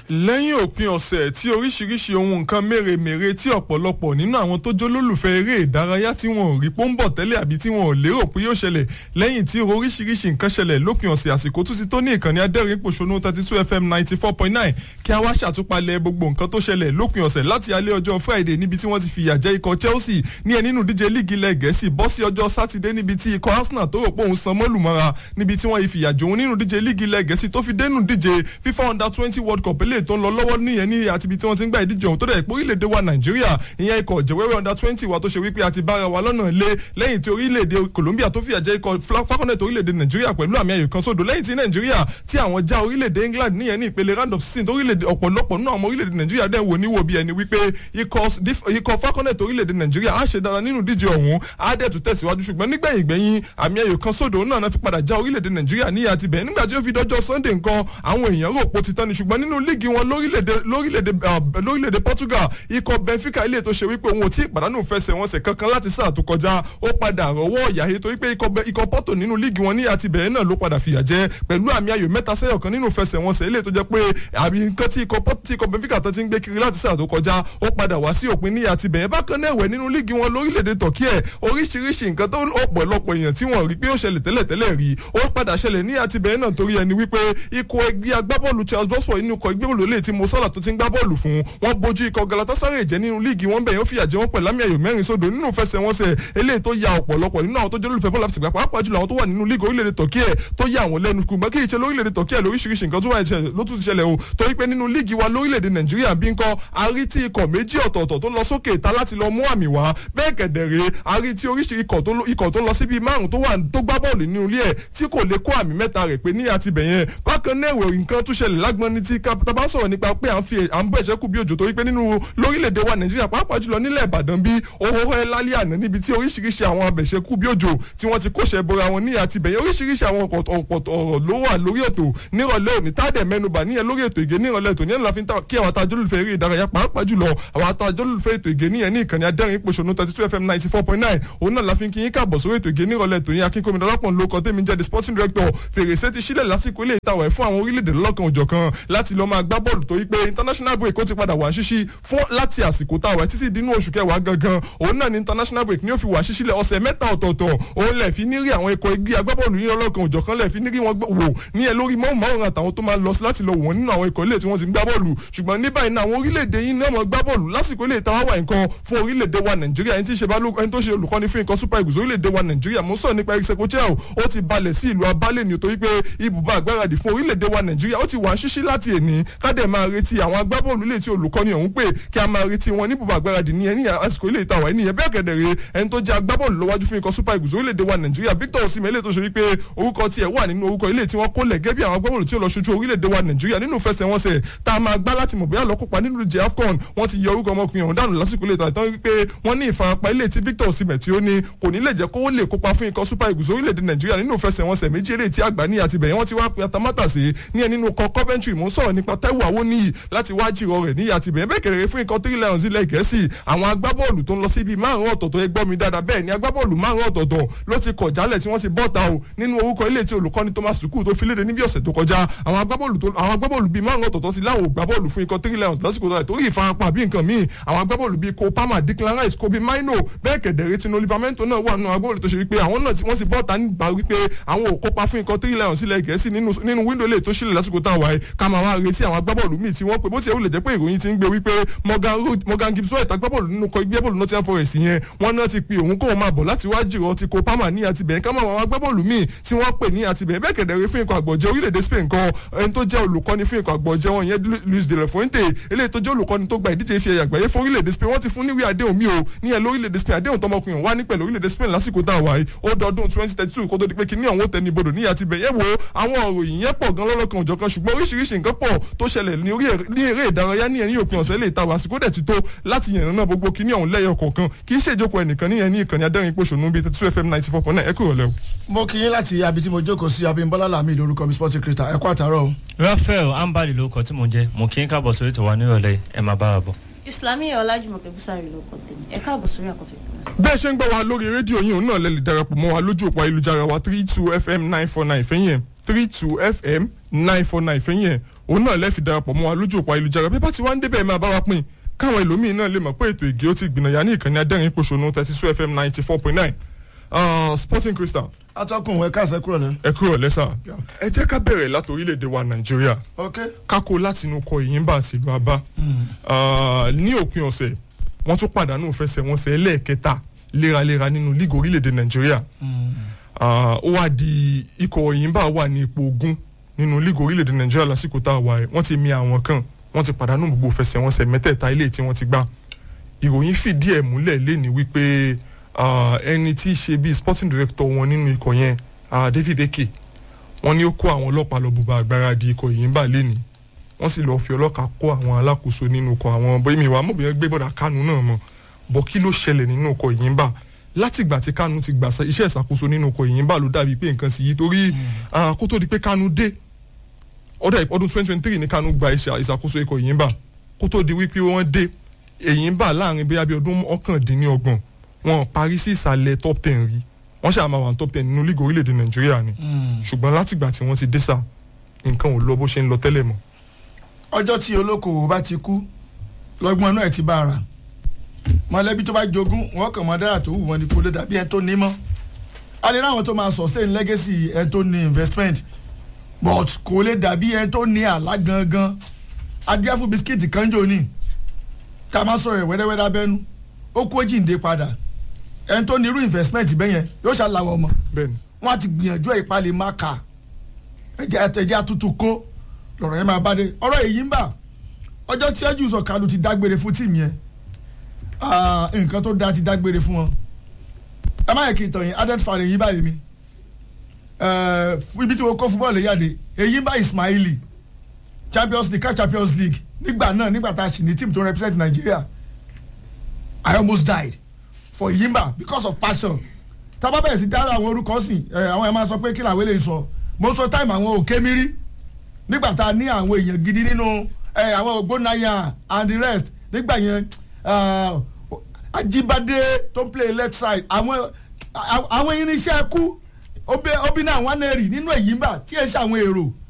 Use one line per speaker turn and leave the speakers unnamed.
lẹ́yìn òpin ọ̀sẹ̀ tí oríṣiríṣi ohun nǹkan mèremère tí ọ̀pọ̀lọpọ̀ nínú àwọn tó jó lólùfẹ́ eré ìdárayá tí wọn ò rí pọ́ńbọ̀ tẹ́lẹ̀ àbí tí wọn ò lérò pé yóò ṣẹlẹ̀ lẹ́yìn tí oríṣiríṣi nǹkan ṣẹlẹ̀ lópin ọ̀sẹ̀ àsìkò tún ti tó ní ìkànnì adẹ́rìn pòṣónú thirty two fm ninety four point nine kí a wá ṣàtúpalẹ̀ gbogbo nǹkan tó ṣẹlẹ̀ lópin ọ̀sẹ̀ láti alẹ́ ọjọ́ friday níbi tí wọ́n ti fìyà jẹ ikọ̀ chelsea ní ẹ nínú díje líìgì ilẹ̀ gẹ̀ẹ́sì bọ́ sí ọjọ́ sátidé níbi tí ikọ̀ arsenal tó rò pé òun san mọ́lùmọ́ra níbi tí wọ́n yìí fìyà jòun nínú díje líìgì ilẹ̀ gẹ̀ẹ́sì tó fi dénú díje fifa under twenty world cup eléyìí tó ń lọ lọ́wọ́ nìyẹn ní àti ibi tí wọ́n ti ń gba ìdíje ọ̀hún tó dẹ̀ pé orílẹ̀-èdè wa nàìjíríà ìyẹn ikọ̀ jẹ̀wẹ́wẹ́ under twenty wa tó ṣe wípé àti bára wa lọ́nà lé lẹ́yìn tí orílẹ̀-èdè colombia tó fìyà jẹ ikọ̀ falconet orílẹ̀-èdè nàìjíríà pẹ̀lú àmì ayò kan sódò lẹ́yìn tí nàìjíríà tí àwọn já orílẹ̀-èdè england níyẹn ní ìpele round of sixteen orílẹ̀-èdè ọ̀pọ̀lọpọ̀ nínú àwọn orílẹ̀-èdè nàìjíríà dẹ̀ wò níwò bí ẹni wípé ikọ̀ falconet orílẹ̀-èdè nàìjíríà á ṣe dára nínú díje ọ̀hún á dẹ̀ tún tẹ̀síwájú ṣùgbọ́n nígbẹ̀yìn gbẹ̀yìn àmì ayò kan sódò náà fi padà já orílẹ̀-èdè nàìjíríà ní àti bẹ̀ẹ́ nígbà tí ó fi dọ́jọ́ sunday nǹkan àwọn èèyàn rò pó ti tán ni ṣùgbọ́n nínú líìgì wọn lórílẹ̀-èdè portugal ikọ̀ benfica ilé tó ṣe wípé òun ò tí ì pàdánù fẹsẹ̀wọnsẹ̀ kankan láti sáà tó kọjá ó padà rọwọ́ ọ̀yà yìí torí pé ikọ̀ porto nínú líìgì wọn ní àti bẹ̀ẹ́ náà ló padà fìyà jẹ pẹ̀lú àmì ayò mẹ́ta sẹ́yọ̀ kan nínú fẹsẹ̀wọnsẹ̀ ilé tó jẹ́ pé àbí nǹkan tí ikọ̀ benfica tó ti ń gbé kiri láti sáà tó kọjá ó padà wá sí òpin ní àti bẹ̀ẹ́ bákan náà ẹ̀wẹ̀ nínú líìgì wọn lórílẹ̀-èdè turkey oríṣiríṣi nǹkan tó ọ̀pọ̀lọpọ̀ èèyàn tí wọ́n rí pé ó ṣẹlẹ̀ tẹ́lẹ̀tẹ́lẹ̀ rí ó padà ṣẹlẹ̀ ní àti bẹ̀ẹ́ náà torí ẹni wípé ikọ̀ ẹgbẹ́ agbábọ́ọ̀lù charles bosfor inú ikọ̀ ẹgbẹ́ bọ́ọ̀lù lè ti mo sálà tó ti ń gbá bọ́ọ̀lù fún wọn bójú ikọ̀ galatasaray jẹ́ nínú líìgì wọn bẹ̀yẹn ó fìyà jẹ wọn pẹ̀lú àmì ayò mẹ́rin sódò nínú fẹsẹ̀wọnsẹ̀ eléyìí tó ya ọ̀pọ̀lọpọ̀ nínú àwọn tó jẹ́ olùfẹ́ bọ́ọ̀lù àfìsìgbà pàápàá jùlọ àwọn tó wà nínú líìgì orílẹ̀-èdè turkey tó yà àwọn lẹ́nu kùgbọ́n kí ìṣe lórílẹ̀-èdè turkey lóríṣiríṣi nǹkan tó wà ló tún ti ṣẹlẹ̀ o torí pé nínú líìgì wa lórílẹ̀-èdè nàìjíríà bí nǹkan arí tí ikọ̀ méjì ọ̀tọ̀ọ̀tọ̀ tó lọ sókè ìta láti lọ mú àmì wá bẹ́ẹ̀ kẹ̀dẹ̀rẹ̀ arí tí oríṣi ikọ̀ tó lọ síbi márùn tó wà tó gbá bọ́ọ̀lù nínú ilé ẹ̀ tí kò lè kó àmì mẹ́ta rẹ̀ pé ní àti bẹ̀yẹn bákan náà ẹ̀wẹ̀ nǹkan tún ṣẹlẹ̀ lágbọ́n ní tí tábà sọ̀rọ̀ nípa pé à ń fi à ń bọ̀ ẹ̀ṣẹ́ kù bí òjò torí pé nínú lórílẹ̀‐èdè wa nàìjíríà pàápàá jùlọ nílẹ̀ ìbàdàn bí owó ẹ lálẹ́ àná níbi tí oríṣiríṣi àwọn abẹ̀ṣẹ́ kù bí òjò tí wọ́n ti kóṣẹ́ bora wọn ní àti bẹ̀yẹn oríṣiríṣi àwọn ọ̀pọ̀ ọ̀rọ̀ ló wà lórí ètò nírọ̀lẹ́ òní tádẹ̀ mẹ́nuba níyẹn lórí ètò ìgé nírọ̀lẹ́ ètò níyẹn láfi kí àwọn atajọ́lùfẹ́ eré ìdárayá pàápàá jùlọ àwọn atajọ́lùfẹ́ ètò ìgé níyẹn ní ìkànnì adẹ́rìn pòṣónú thirty two fm ninety four point nine òun náà láfi kí yín káàbọ̀ sórí ètò ìgé nírọ̀lẹ́ ètò yín akínkómi dọ́lápọ̀ ló kọ́ tèmi jẹ́ the sporting director fèrèsé ti sílẹ̀ lásìkò ilé ìtawẹ̀ fún àwọn orílẹ̀-èdè lọ́kàn òjọ̀kan láti lọ́ọ́ máa gbá bọ́ọ̀lù torí pé international break ó ti padà wà ṣíṣí fún láti àsìkò táwẹ̀ títí dínú oṣù kẹwàá gangan òun náà ni international break ni ó fi wà ṣíṣí lẹ̀ ọ̀sẹ̀ mẹ́ta ọ̀tọ̀ọ̀tọ̀ òun lẹ̀ fi ní rí àwọn ikọ̀ ẹgbẹ́ agbábọ́ọ̀lù yín lọ́kàn òjọ̀kan lẹ̀ fi ní rí wọn wò ní ẹ lórí mọ́ọ̀mọ́ọ̀rùn àtàwọn tó máa lọ sí láti lọ wò wọ́n nínú àwọn ikọ̀ ilé tí wọ́n ti ń gbá bọ́ọ̀lù ṣùgbọ́n ní báyìí náà àwọn orílẹ̀-èdè yín náà mọ̀ gbá bọ́ọ̀lù lásìkò ilé ìtawá wà nǹkan fún orílẹ̀-èdè wa nàìjíríà ẹni tí ṣe bá ẹni tó ṣe olùkọ́ni fún nǹkan super eagles orílẹ̀-èdè wa nàìjíríà mo sọ nípa eric sekochel ó ti balẹ̀ sí ìlú abálẹ̀ ni torí pé ibùba àgbáradì fún orílẹ̀-èdè wa nàìjíríà ó ti wà ṣíṣí láti èní kádẹ̀ máa retí àwọn agbábọ́ọ̀lù ilé tí olùkọ́ni ọ̀hún pé kí a máa retí wọn ní ibùba àgbáradì ní ẹni àsìkò ilé ìtawà ẹni yẹn bẹ́ẹ̀ kẹ̀dẹ̀rẹ̀ ẹni tó jẹ́ agbábọ́ọ̀lù lọ́wájú fún ikọ̀ super eagles orílẹ̀-èdè wa nàìjíríà victor osimhen ilé tó ṣe wípé orúkọ tiẹ̀ wà nínú orúkọ ilé tí wọ́n kó lẹ̀ gẹ́bí àwọn agbábọ́ọ̀lù tí ó lọ ṣojú orílẹ̀-èdè wa nàìjíríà nínú fẹsẹ̀wọnsẹ̀ tá a máa gbá láti mọ̀ bóyá lọ́kópa nínú ìjẹ́ afcon wọ́n ti yọ orúkọ ọmọkùnrin ọ̀hún dànù lásìkò ilé ìtàn wípé wọ́n ní ìfarapa ilé tí victor osimhen tí ó ní kò ní lè jẹ́ kó lè kópa fún ikọ̀ super eagles orílẹ̀-èdè nàìjíríà nínú fẹsẹ̀wọnsẹ̀ méjì eré tí àgbà ní àtibẹ̀yẹ wọ́n ti wá pe atamátàsé ní ẹ nínú kọ coventry mo ń sọ̀rọ̀ nípa taiwo awoniyi láti wá jìrọ̀ rẹ̀ ní àtibẹ̀yẹ bẹ́ẹ̀ kẹrẹ̀rẹ̀ fún ikọ̀ three lions ilẹ̀ gẹ̀ẹ́sì àwọn agbábọ́ọ̀lù tó ń lọ síbi márùn ọ̀tọ̀ọ̀tọ̀ ẹ gbọ́ mi dáadáa bẹ́ẹ̀ ni agbábọ́ọ̀lù márùn ọ̀tọ̀ọ̀tọ̀ ló ti kọ̀ jálẹ̀ tí wọ́n ti bọ́ta o nínú orúkọ ilé tí olùkọ́ni thomas sukuu tó fi léde níbi ọ̀sẹ̀ tó kọjá àwọn agbábọ́ọ̀lù bíi márùn ọ̀tọ̀ọ̀tọ̀ ti láwọn ògbábọ́ọ̀lù fún ikọ̀ three lions lásìkò tó torí ìfarapa bí nǹkan míì àwọn agbábọ́ọ̀lù bíi cole palmer declan rice kobe maino bẹ́ẹ̀ kẹ̀dẹ̀rẹ́ tinú livramento náà wà nù agbábọ́ọ̀lù tó ṣe wípé àwọn náà wọ́n ti bọ́ta nígbà wípé àwọn ò kópa fún ikọ̀ three lions ilẹ̀ gẹ̀ẹ́sì nínú wíńdò lè tó ṣílẹ̀ lásìkò tá a wáyé ká máa wá retí àwọn agbábọ́ọ̀lù míì tí wọ́n pè bó ti ẹ̀ wúlẹ̀ jẹ́ pé ìròyìn ti ń gbé wípé morgan gibbs white agbábọ́ọ̀lù nínú kọ igbé bọ́ọ̀lù nottingham forest yẹn wọ́n náà ti pe òun kóun máa bọ̀ láti wá jìrọ̀ ti kó palmer ní àtibẹ̀ ká máa àwọn agbábọ́ọ̀lù míì tí wọ́n pè ní àtibẹ̀ bẹ́ẹ̀ kẹ̀dẹ̀rẹ́ fún ikọ̀ àgbọ̀jẹ́ orílẹ̀-èdè spain kan ẹni tó jẹ́ olùkọ́ni fún ikọ̀ àgbọ̀jẹ́ wọn yẹn luis de la fuente eléyìí tó jẹ́ olùkọ́ni tó gba ìdíje ife àgbáyé fún orílẹ̀-èdè spain wọ́n ti fún níwèé àdéhùn mi o ní ẹ̀ lórílẹ̀-èdè spain àdéhùn tọmọkùnrin wá ní pẹ̀lú orílẹ̀-èdè spain lásìkò tá a wà yìí ó dọdún twenty thirty two kó tó di pé kíní ọ̀hún tẹni bodò ní àtibẹ̀ yẹ wo àwọn òròyìn yẹn pọ̀ gan lọ́lọ́kan òjọ̀kan ṣùgbọ́n oríṣiríṣi nǹkan pọ̀ tó ṣẹlẹ̀ ní eré ìdárayá ní ẹni òpin ọ̀sẹ̀ lè ta wá àsìkò dẹ̀ ti tó láti yànnà náà gbogbo kíní ọ̀hún lẹ́yọ kọ̀ọ̀kan kì í ṣèjókòó ẹnìkan ní ẹni ìkànnì adẹ́rìn pòṣónú bíi two fm ninety four point nine ẹ kúrò lẹ́wọ̀.
mo kì í láti abi tí mo jókòó sí abimbola lami lórúkọ mi sporting crystal ẹ kú àtàrọ o.
raphael ambali lórúkọ tí mo jẹ mo kí n kábọ̀ sórí tòwá nírọ̀lẹ́ ẹ máa bá wa bọ̀.
islami ọlájúmọ̀kẹ́ bísàrí ló kọ́ tèmi ẹ káàbọ̀ sórí àkọ́tún ìpínlẹ̀.
bẹ́ẹ̀ ṣe ń gbọ́ wa lórí rédíò yìí òun náà lè lè darapọ̀ mọ́ wa lójú òpó ayélujára wa three two fm nine four nine fẹ́yìn ẹ̀ three two fm nine four nine fẹ́yìn ẹ̀ òun náà lẹ́ẹ̀fi darapọ̀ mọ́ wa lójú òpó ayélujára bí bá ti wá ń débẹ̀ máa bá wa pín káwọn ẹlòmíín náà lè mọ̀ pé ètò ìgé ó ti gbìnàyà ní ìkànnì adẹ́rìn pòṣónú thirty two fm ninety four point nine sporting crystal
atọ́kùn ẹ̀ káàsẹ̀ kúrò ní.
ẹ kúrò lẹ́sà ẹ jẹ́ ká bẹ̀rẹ̀ láti orílẹ̀-èdè wa nàìjíríà
ok
kákó láti inú kọ ìyínbà àti ìlú abá Ah, ní òpin ọ̀sẹ̀ wọ́n tún pàdánù fẹsẹ̀wọnsẹ̀ ẹlẹ́ẹ̀kẹta léraléra nínú líìgì orílẹ̀-èdè nàìjíríà Ah, ó wá di ikọ̀ ìyínbà wà ní ipò ogún nínú líìgì orílẹ̀-èdè nàìjíríà lásìkò tá a wà ẹ̀ wọ́n ti mi àwọn kan wọ́n ti pàdánù gbogbo fẹsẹ̀wọnsẹ̀ mẹ́tẹ̀ẹ̀ta ilé tí wọ́n ti gbá ìròyìn fìdí ẹ̀ múlẹ̀ lẹ́ni wípé ah, ẹni tí í ṣe bíi sporting director wọn nínú ikọ̀ yẹn ah, David Eke wọ́n ní ó kó àwọn ọlọ́pàá lọ bùbá àgbáradì ikọ̀ ìyínbà lẹ́ni wọ́n sì lọ́ọ́ fi ọlọ́kà kó àwọn alákòóso nínú ikọ̀ àwọn bóyá mi wà á mọ̀ bóyá gbé bọ́dà kánú náà mọ̀ bọ́ kí ló ṣẹlẹ̀ nínú ikọ̀ ìyínbà látìgbà tí kánú ti gbà sa- iṣẹ́ ìṣàkóso nínú ikọ̀ ìyínbà ló dàbí pé nǹkan sì yí torí ah, kó tó di pé kánú dé ọdún ọdún twenty twenty three ní kánú gba iṣẹ́ ìṣàkóso ikọ̀ ìyínbà kó tó di wípé wọ́n dé ìyínbà láàrin bóyá bí ọdún ọ̀kàndínlọ́gbọ̀n wọn parí sí ìsàlẹ̀ top ten rí wọ́n ṣáà máa wà ní top ten nínú lígì orílẹ̀-èdè nàìjíríà ni ṣùgbọ́n látìgbà tí wọ́n ti dé sá nǹkan ò lọ bó ṣe ń lọ tẹ́lẹ̀ mọ́
ọjọ́ tí olókoòwò bá ti kú lọ́gbọ́n inú ẹ̀ ti bá ara mọ̀lẹ́bí tó bá jogún wọn kàn mọ́ dára tó wù wọn ni kó lè dàbí ẹni tó ní mọ́ a lè ráwọn tó máa sustain legacy ẹni tó ní investment but kò lè dàbí ẹni tó ní àlá gangan adíáfù bisikíìtì kan jò ní tá a máa sọ̀rọ̀ ẹ̀ wẹ́rẹ́wẹ́rẹ́ abẹ́nu ó kó jíǹde padà ẹni tó ní irú investment bẹ́yẹn yóò ṣàlàwọ̀ ọmọ
bẹ́ẹ̀ni
wọn á ti gbìyànjú ẹ̀ ìpalẹ̀ má kà ẹ̀jẹ̀ ẹ̀jẹ̀ àtútù kó lọ́rọ̀ yẹn máa bá dé ọ̀rọ̀ èyí ń bà ọjọ́ tí ẹjú sọ kalu ti dágbére fún tíìmù yẹn ah, nǹkan tó dáa ti dágbére fún wọn ẹ má yẹ kí n tàn yín adet fan èyí báyìí mi Eh, ibi tí mo kó fúbọ́ọ̀lù yáde èyí ń bá Ismaili Champions League CAF Champions League nígbà náà nígbà tá a sì ní tíìmù tó represent Nigeria I almost died for Yimba because of passion tábà bẹ̀rẹ̀ sí dára àwọn orúkọ sí ẹ àwọn ẹ̀ máa sọ pé kí làwọn eléyìí sọ mo sọ táìmù àwọn òkè mi rí nígbà tá a ní àwọn èèyàn gidi nínú ẹ àwọn ògbónáyà and the rest nígbà yẹn ah, Ajíbádé tó ń play left side àwọn àwọn irinṣẹ́ kú obi náà wọn náà rí nínú Èyímbà tí ẹ ṣe àwọn èrò